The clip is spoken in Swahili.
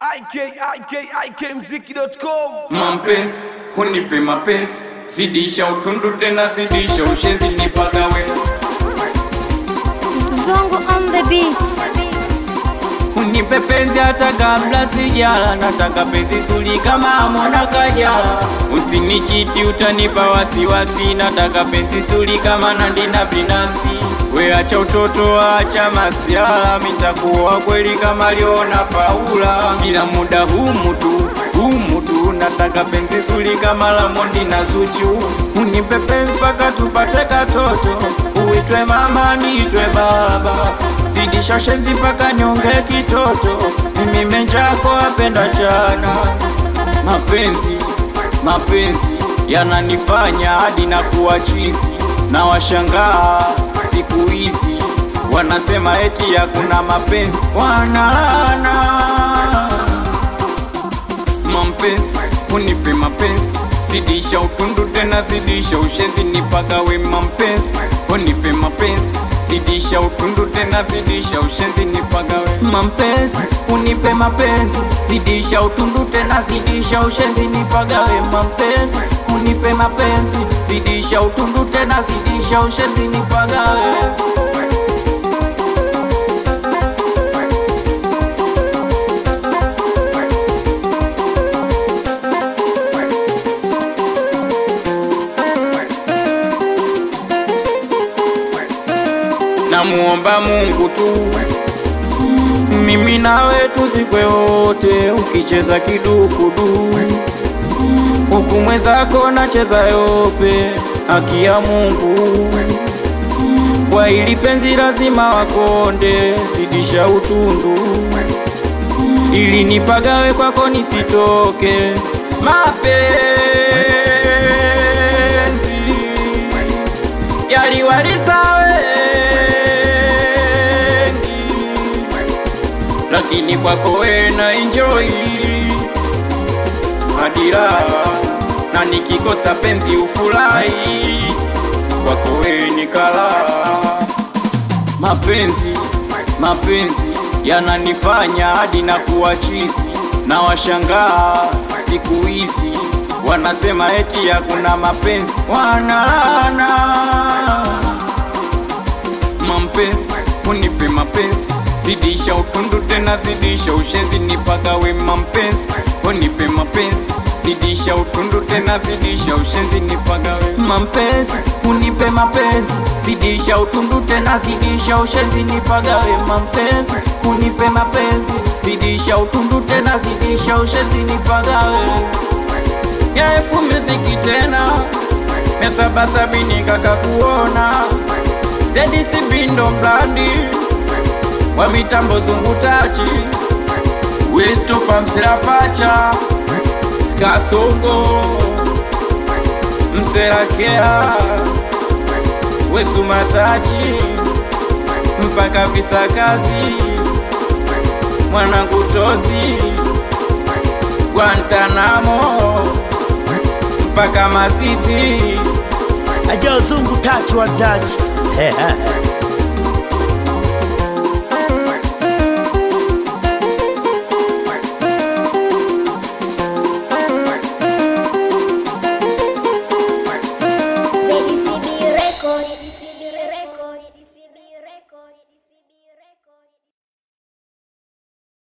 ikikmziki.com mapenzi hunipe mapenzi zidisha utundu tena zidisha ushenzi nipagawe Zongo on the beats. unipe penzi hata kabla sijala nataka penzi zuri kama mwana kajala usinichiti utanipa wasiwasi nataka penzi zuri kama nandina binasi we acha utoto acha masiala mitakuwa kweli kama liona paula ila muda humu tu humu tu nataka penzi zuri kama lamondi na zuchu unipe penzi mpaka tupate katoto uitwe mama niitwe baba zidisha shenzi mpaka nyonge kitoto mimi menjako apenda chana mapenzi mapenzi yananifanya hadi na kuwa chizi na washangaa siku hizi wanasema eti hakuna mapenzi wanalana mapenzi unipe mapenzi zidisha utundu tena zidisha ushenzi nipagawe mapenzi unipe mapenzi zidisha utundu tena zidisha ushenzi nipagawe mapenzi unipe mapenzi zidisha utundu tena zidisha ushenzi nipagawe mapenzi unipe mapenzi zidisha utundu tena zidisha ushenzi nipagawe namuomba Mungu tu mimi nawe tuzikwe wote, ukicheza kidukudu huku mwenzako nacheza yope, haki ya Mungu kwa ili penzi lazima wakonde, zidisha utundu ili nipagawe kwako nisitoke mapenzi yaliwaliza wengi, lakini kwako we na enjoy hadira, na nikikosa penzi ufurahi, kwako we nikala. Mapenzi mapenzi yananifanya hadi na kuwa chizi, na washangaa siku hizi wanasema eti hakuna mapenzi, wanalana mapenzi unipe mapenzi zidisha utundu tena zidisha ushenzi nipagawe mapenzi unipe mapenzi zidisha utundu tena zidisha ushenzi nipagawe mapenzi unipe mapenzi zidisha utundu tena zidisha ushenzi nipagawe mapenzi unipe mapenzi zidisha utundu tena zidisha ushenzi nipagawe ya elfu muziki tena mia saba sabini kaka kuona Zedisi Bindo Mblandi wa mitambo zungutachi Westupa Mselapacha Kasongo Mselakea Wesumatachi mpaka Visakazi mwanangu Tozi Guantanamo mpaka Masisi aja zungu touch one touch